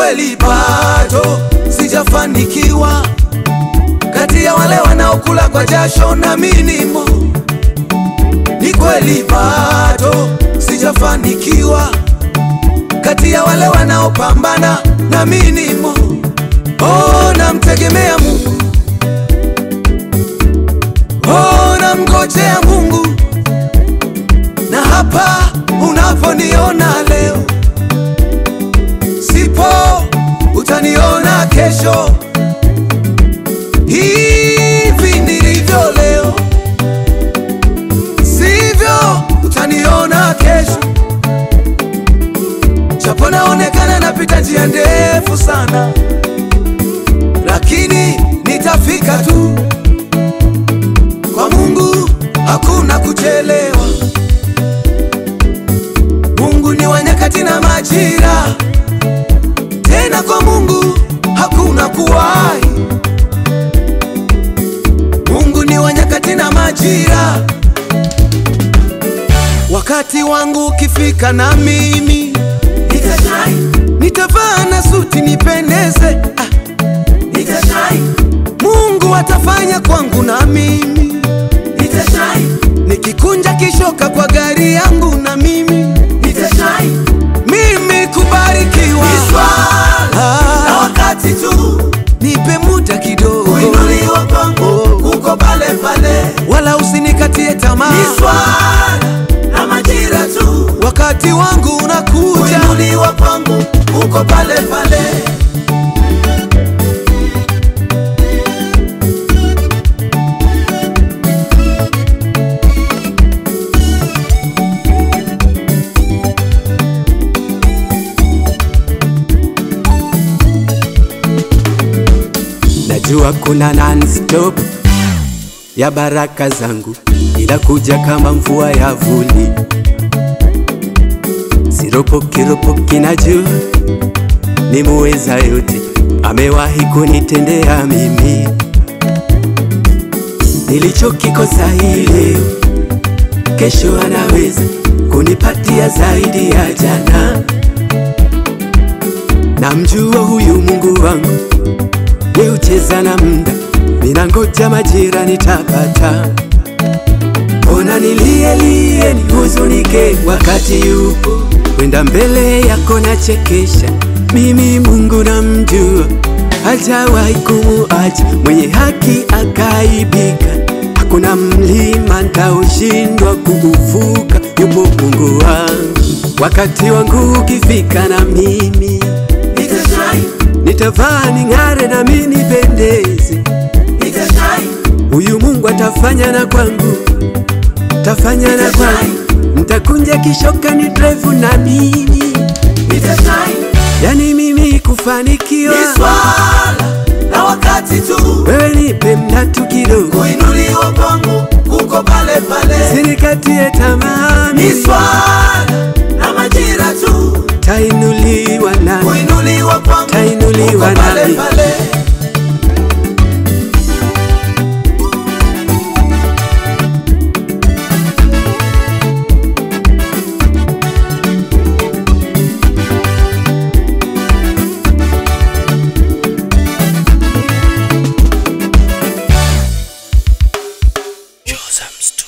kweli bado sijafanikiwa, kati ya wale wanaokula kwa jasho na minimo. Ni kweli bado sijafanikiwa, kati ya wale wanaopambana na minimo. Oh, namtegemea Mungu, oh, namngojea Mungu, na hapa unaponiona leo sipo, utaniona kesho. Hivi nilivyo leo, sivyo utaniona kesho. Japo naonekana napita njia ndefu sana, lakini nitafika tu. Kwa Mungu hakuna kuchelewa. Mungu ni wa nyakati na majira, tena kwa Mungu hakuna kuwahi. Mungu ni wa nyakati na majira. Wakati wangu ukifika, na mimi Nitashine, nitavaa na suti nipendeze. Ah, nitashine, Mungu atafanya kwangu, na mimi nitashine, nikikunja kishoka kwa gari yangu, na mimi nitashine. mimi kubarikiwa. Ni swala la Ah, wakati tu, nipe muda kidogo, kuinuliwa kwangu kuko pale pale. wala usinikatie tamaa. Ni swala la majira tu, Wakati wangu unakuja, kuinuliwa kwangu kuko pale pale. Najua kuna non-stop ya baraka zangu, ila kuja kama mvua ya vuli. Siropoki ropoki, najua ni muweza yote, amewahi kunitendea mimi. Nilichokikosa hii leo, kesho anaweza kunipatia zaidi ya jana. Namjua huyu Mungu wangu Ye ucheza na mda, ninangoja majira nitapata. Ona nilielie nihuzunike, wakati yupo kwenda mbele yako nachekesha. Mimi Mungu namjua, hajawahi kumuacha mwenye haki akaibika. Hakuna mlima nitaushindwa kuuvuka, yupo Mungu wangu. Wakati wangu ukifika, na mimi Nitashine, nitavaa ning'are na mimi nipendeze. nitashine, Huyu Mungu atafanya na kwangu, tafanya na kwangu, nitakunja kishoka ni drive na mimi, nitashine. yani mimi kufanikiwa. Ni swala la wakati tu, Wewe nipe mnatu kidogo, kuinuliwa kwangu kuko pale pale. sinikatie tamaa, Ni mimi swala la majira tu, tainuliwa na kuinuliwa kwangu Tainuliwa kuko pale nami. pale. Joseph Stu.